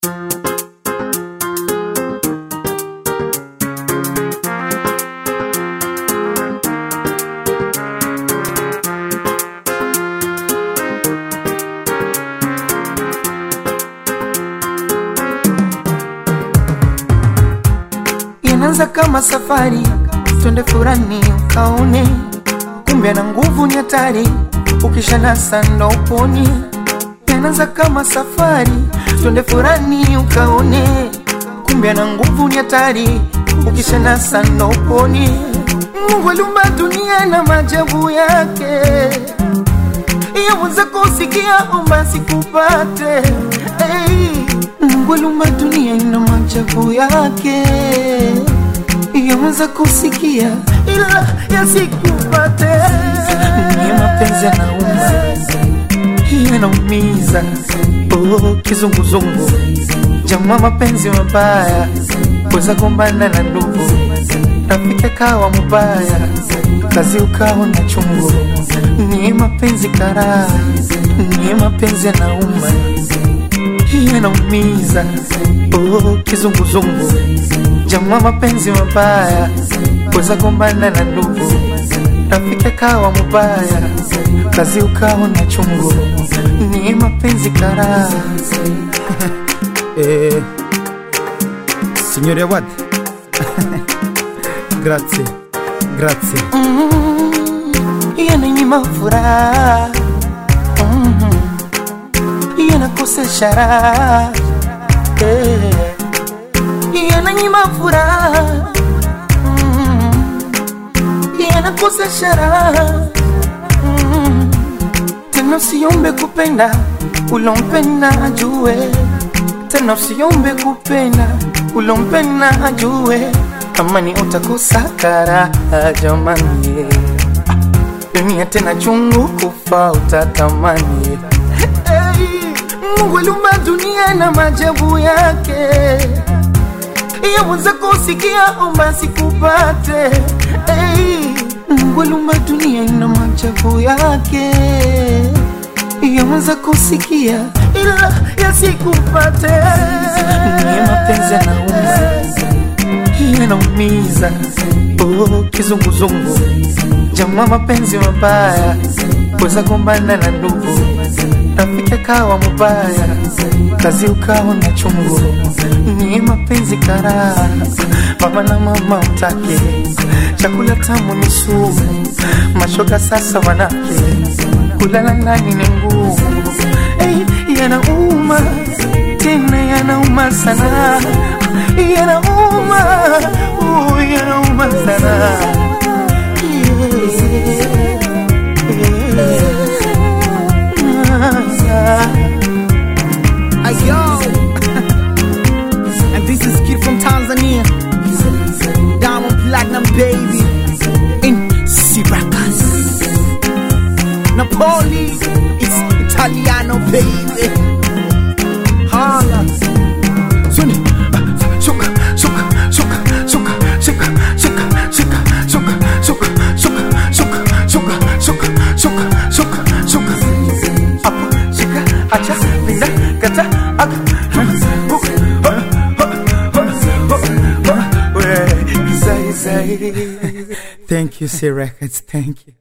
Inaanza kama safari, twende furani ukaone, kumbe na nguvu ni hatari, ukishanasa ndo uponi. Inaanza kama safari, twende furani ukaone, kumbe na nguvu ni hatari, ukishanasa ndo uponi. Mungu aliumba dunia na maajabu yake, yaweza kusikia omba sikupate. Hey, Mungu aliumba dunia na maajabu yake, yaweza kusikia ila yasikupate. Ni mapenzi yanauma, yanaumiza, oh, kizunguzungu, jamaa, mapenzi mabaya, weza gombana na ndugu, rafiki akawa mubaya, kazi ukawa na chungu. Ni mapenzi karaa, ni mapenzi yanauma, yanaumiza, oh, kizunguzungu, jamaa, mapenzi mabaya, weza gombana na ndugu, rafiki akawa mubaya, kazi ukawa na chungu. Ni mapenzi karaa. Eh, signore Awad grazie grazie yananyima furaha Mhm. yanakosesha raha Eh. yananyima furaha Mhm. yanakosesha raha Mhm. tena usiombe kupenda ulompenda ajue tena usiombe kupenda ulompenda ajue kama ni utakosa karaha jamani dunia tena chungu kufa utatamani hey, Mungu aliumba dunia na maajabu yake yaweza kusikia omba sikupate hey, Mungu aliumba dunia na maajabu yake yaweza kusikia ila yasikupate ni mapenzi yanauma yanaumiza oh, kizunguzungu jamaa mapenzi mabaya weza gombana na ndugu rafiki akawa mubaya kazi ukawa na chungu ni mapenzi karaa baba na mama utake chakula tamu ni sumu mashoga sasa wanake kulala ndani ni ngumu hey, yanauma tena yanauma sana yanauma uh, yanauma sana Ayo and this is kid from Tanzania Diamond Platinum baby in Syracuse Napoli it's Italiano baby Hala Suni Suka Suka Suka Suka Suka Suka Suka Suka Suka Suka Suka Suka Suka Suka Suka Suka Apo, shika, acha, pinda, kata, aka, hook, we, zai, zai. Thank you, C Records. Thank you.